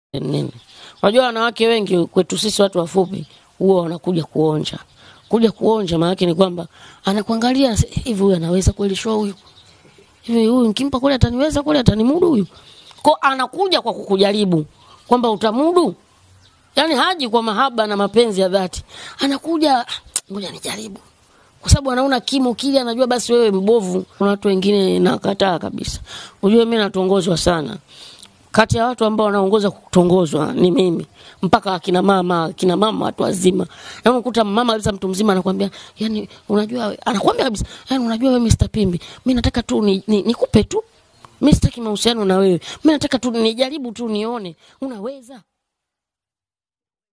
nini. Unajua wanawake wengi kwetu sisi watu wafupi huwa wanakuja kuonja. Kuja kuonja maana yake ni kwamba anakuangalia hivi, huyu anaweza kweli show huyu hivi, huyu nikimpa kule ataniweza kule atanimudu huyu. Kwa anakuja kwa kukujaribu kwamba utamudu. Yaani haji kwa mahaba na mapenzi ya dhati. Anakuja ngoja nijaribu. Kwa sababu anaona kimo kile anajua basi wewe mbovu. Kuna watu wengine nakataa kabisa. Unajua mimi natongozwa sana. Kati ya watu ambao wanaongoza kutongozwa ni mimi. Mpaka akina mama, akina mama watu wazima. Na unakuta mama kabisa mtu mzima anakuambia, yani unajua we- anakuambia kabisa, yani unajua wewe Mr. Pimbi, mimi nataka tu ni, ni, nikupe tu. Mimi sitaki mahusiano na wewe. Mimi nataka tu nijaribu tu nione unaweza.